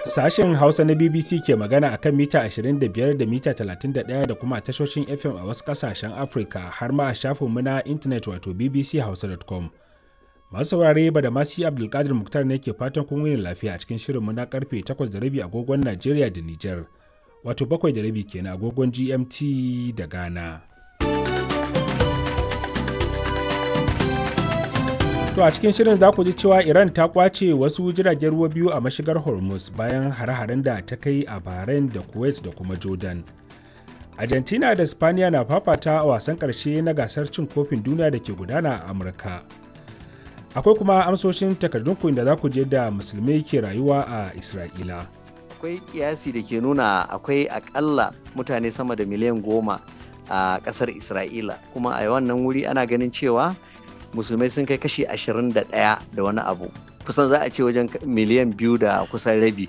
Sashen Hausa na BBC ke magana a kan mita 25 da mita 31 da kuma tashoshin FM a wasu ƙasashen Afirka har ma a shafinmu na intanet wato bbchausa.com. Masu saurare ba da masu Abdulkadir Muktar ne ke fatan kun wuni lafiya a cikin shirinmu na karfe 8:30 agogon Najeriya da Nijar, wato 7:30 kenan agogon GMT da Ghana. To a cikin shirin za ku ji cewa Iran ta kwace wasu jiragen ruwa biyu a mashigar Hormuz bayan hare-haren da ta kai a Bahrain da Kuwait da kuma Jordan. Argentina da Spaniya na fafata a wasan ƙarshe na gasar cin kofin duniya da ke gudana a Amurka. Akwai kuma amsoshin takardun da za ku je da musulmai ke rayuwa a Isra'ila. Akwai kiyasi da ke nuna akwai akalla mutane sama da miliyan goma a ƙasar Isra'ila kuma a wannan wuri ana ganin cewa musulmai sun kai kashi 21 da wani abu kusan za a ce wajen miliyan biyu da kusan rabi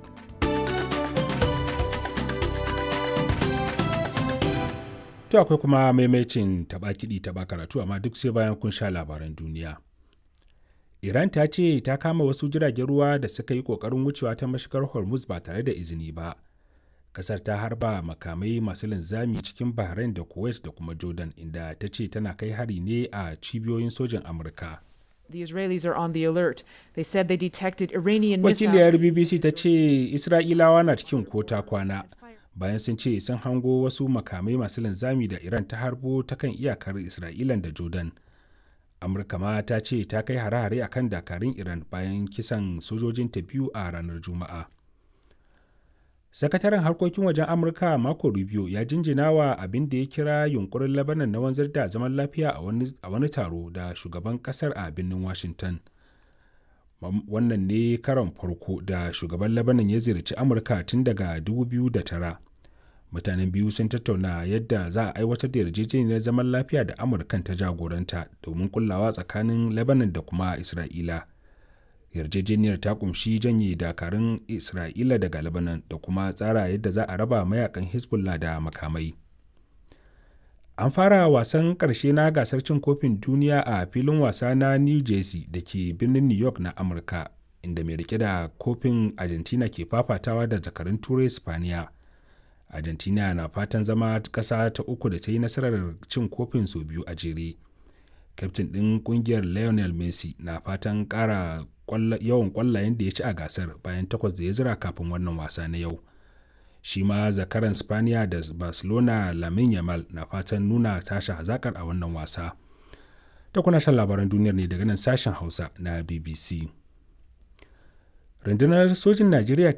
to akwai kuma maimacin taba kiɗi taba karatu amma duk sai bayan kun sha labaran duniya iran ta ce ta kama wasu jiragen ruwa da suka yi ƙoƙarin wucewa ta mashigar hormuz ba tare da izini ba kasar ta harba makamai masu linzami cikin bahrain da kuwait da kuma jordan inda ta ce tana kai hari ne a cibiyoyin sojin amurka The Israelis are on the alert. They said they detected Iranian wakiliyar bbc ta ce isra'ilawa na cikin kota kwana bayan sun ce sun hango wasu makamai masu linzami da iran ta harbo ta kan iyakar isra'ilan da jordan amurka ma ta ce ta kai hare-hare akan dakarun iran bayan kisan sojojinta biyu a ranar juma'a sakataren harkokin wajen amurka marco rubio ya jinjina wa abin da ya kira yunkurin labanan na wanzar da zaman lafiya a wani taro da shugaban kasar a birnin washington wannan ne karon farko da shugaban labanan ya ziyarci amurka tun daga 2009 mutanen biyu sun tattauna yadda za a aiwatar da yarjejeniyar zaman lafiya da amurkan ta jagoranta domin kullawa tsakanin labanan da kuma isra'ila yarjejeniyar ta kumshi janye dakarun isra'ila daga lebanon da kuma tsara yadda za a raba mayakan hezbollah da makamai an fara wasan ƙarshe na gasar cin kofin duniya a filin wasa na new jersey da ke birnin new york na amurka inda mai rike da kofin argentina ke fafatawa da zakarun turai spaniya argentina na fatan zama ƙasa ta uku da ta yi nasarar cin kofin sau biyu a jere kyaftin ɗin ƙungiyar lionel messi na fatan ƙara yawan kwallayen da ya ci a gasar bayan takwas da ya zira kafin wannan wasa na yau shi ma zakaran spaniya da barcelona lamin yamal na fatan nuna tashi hazakar a wannan wasa ta kuna shan labaran duniyar ne daga nan sashen hausa na bbc rundunar sojin najeriya